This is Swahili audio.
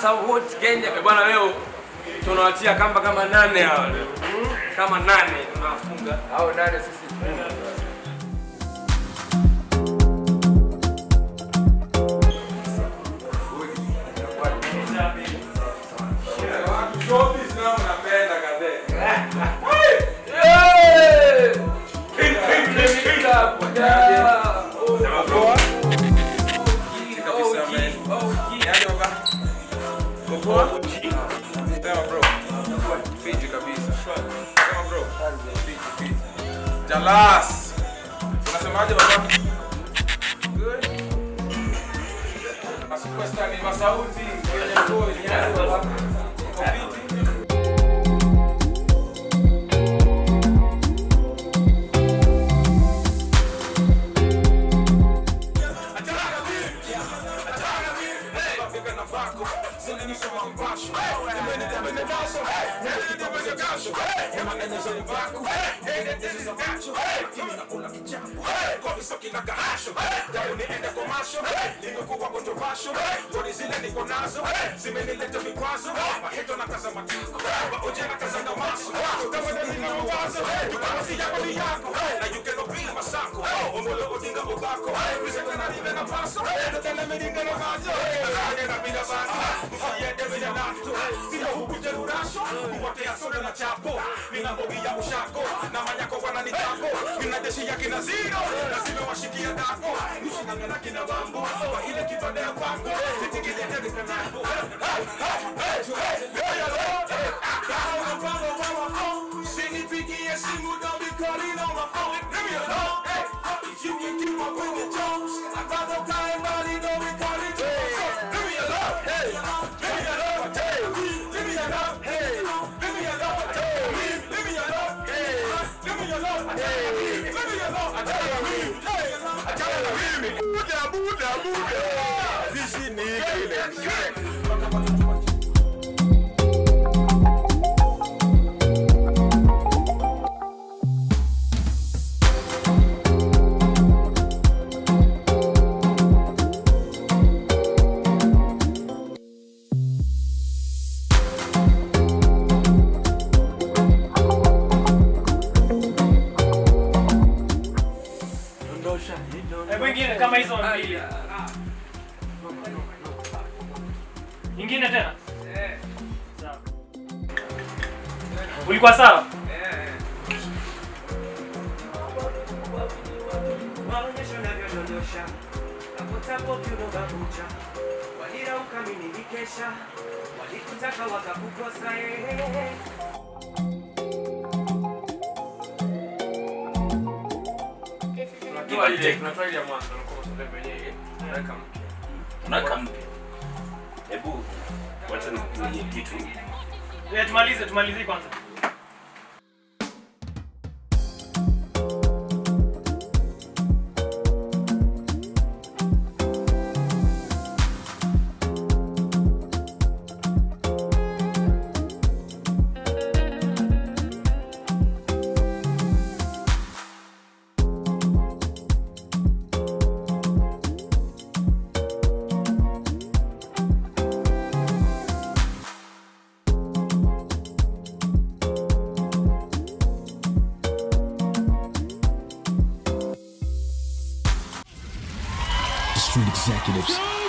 Masauti Kenya. Eh, Bwana leo tunawatia kamba kama nane hawa leo. Kama nane tunawafunga. Hao nane sisi. Showbiz nao napenda kadhe. Sema bro. Kiti kabisa man. Yaani baba. Popo. Sema bro. Fiti kabisa. Sema bro. Fiti fiti. Jalas. Unasemaje baba? Good. Na superstar ni Masauti kwenye show yenyewe baba. Iko fiti. Hebu ingine kama hizo mbili. Ingine tena. Sawa. Ulikuwa sawa? maonyesho navyodondosha tapotapo kiunogakucha walira ukamini nikesha walikutaka wakakukosa ehe Tunatoa ile tunatoa ile ya mwanzo unakuwa unatoa wenyewe. Tunaweka mpya. Unaweka mpya. Hebu wacha ni kitu. Eh, tumalize tumalize kwanza. Street Executives.